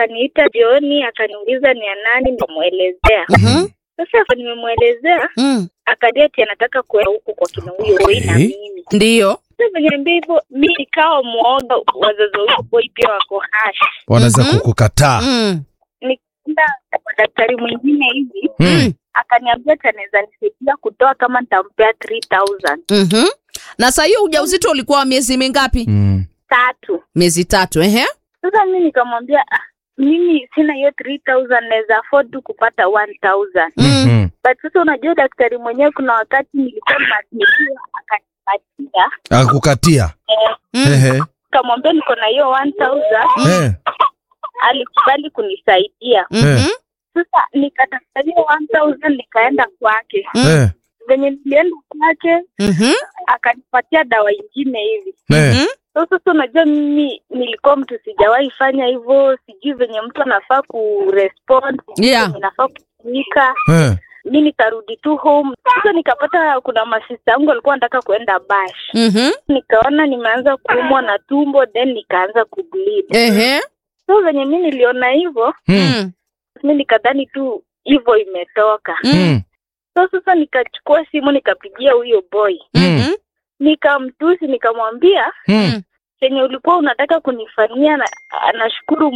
akaniita jioni, akaniuliza ni ya nani, nikamwelezea. Mhm. Sasa nimemwelezea, Mm. akadia ati anataka kuenda huku kwa kina huyo boy na Okay. mimi. Ndio. Sasa venye niambia hivyo, mi nikawa mwoga, wazazi wa huyo boy pia wako hash. wanaweza Mhm. kukukataa Mm. Nikaenda kwa daktari mwingine hivi, Mm. akaniambia ati anaweza nisaidia kutoa kama nitampea 3000 Mhm. Na saa hiyo ujauzito ulikuwa wa miezi mingapi? Mm. tatu. Miezi tatu, ehe. Sasa mi nikamwambia ah, mimi sina hiyo 3000 naweza afford tu kupata 1000 Mm. Mhm. but sasa unajua daktari mwenyewe kuna wakati nilikuwa nimeadmitiwa akanipatia akakukatia eh, Mm. Ehe. kamwambia niko na hiyo 1000 Eh. alikubali kunisaidia Mhm. sasa nikatafuta hiyo 1000 nikaenda kwake Eh. venye nilienda kwake Mhm. akanipatia dawa ingine hivi Eh. Mhm. so sasa unajua mimi nilikuwa mtu sijawahi fanya hivyo sijui venye mtu anafaa kurespond sijui Yeah. venye nafaa kutumika Eh. mi nikarudi tu home sasa nikapata kuna masista yangu alikuwa anataka kuenda bash Mhm. nikaona nimeanza kuumwa na tumbo then nikaanza kubleed Ehe. so venye mi niliona hivyo Mm. Mm. mi nikadhani tu hivyo imetoka Mm. Mm. so sasa nikachukua simu nikapigia huyo boy Mhm. nikamtusi nikamwambia Mm. chenye ulikuwa unataka kunifanyia na, nashukuru